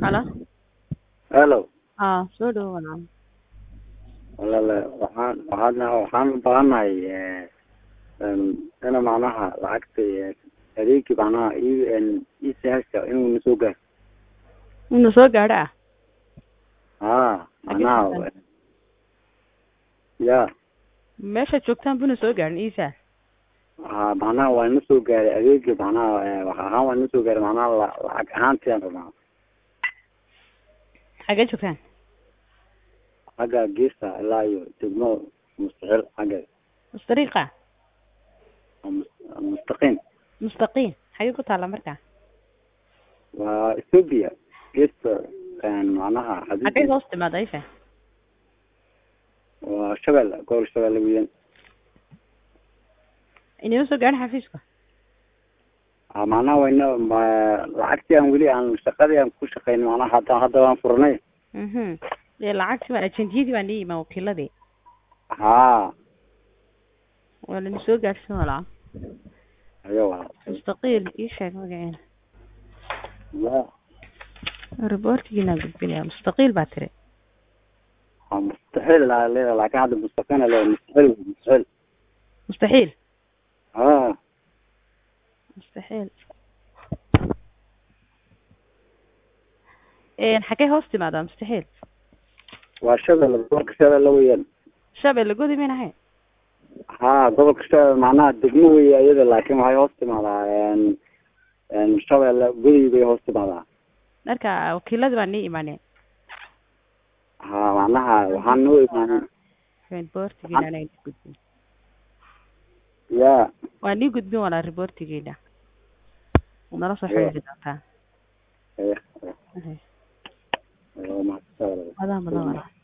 Halo. Hello. Aa, soo dhawo walaal. Walaal waxaan waxaan waxaan u baahanahay ee een ina macnaha lacagta ee adeegii macnaha ii een ii sahasha inuu na soo gaaro. Inuu soo gaadho ah. Haa, macnaha ya Meesha joogtaan buna soo gaadhin Isa. haa macnaha waa ina soo gaaray adeegii macnaha ee wax ahaan waa ina soo gaaray macnaha la- lacag ahaantiyan rabnaa Xagee joogtaan? xagga geesta ilaa iyo degmo mustaxil xagga Mustariiqa. mus- mustaqiim Mustaqiim. Xagee ku taala markaa? waa Ethiopia geesta een macnaha Xagee xadiid hoos timaada Isa? waa Shabeelle gobol Shabeelle weeyaan Inuu soo gaadhin xafiiska. haa macnaha waa ina ma- lacagtii aan weli aan shaqadii aan ku shaqeyn macnaha hadda hadda waan furnay Mhm. Ee lacagtii baan ajentiyadii baan ii imaan wakiiladii. haa Waa la soo gaadhsin walaal. ayo waa Mustaqiil ii sheeg magaceena. ya Reportigiina gudbinaya. Mustaqiil baa tiri. waa mustaxil laa leedahay laakiin hadda mustaqiim leedahay mustaxil mustaxil Mustaxiil. haa Mustaxiil. Een xagee hoos timaada mustaxiil? waa Shabeelle gobolka Shabeelle weeyaan Shabeelle gudi min ahayn. haa gobolka Shabeelle macnaha degmo weeye iyada laakiin waxay hoos timaadaa een een Shabeelle gudi bay hoos timaadaa Marka wakiiladii baan ii imaaneen. haa macnaha waxaan noo imaanay Reportigiina anay gudbin. ya Waa nii gudbin walaa reportigiina. Nala soo Iyo. xiriiri doontaa. eh Okay. eh, waa mahadsan Madaa madaa walaa.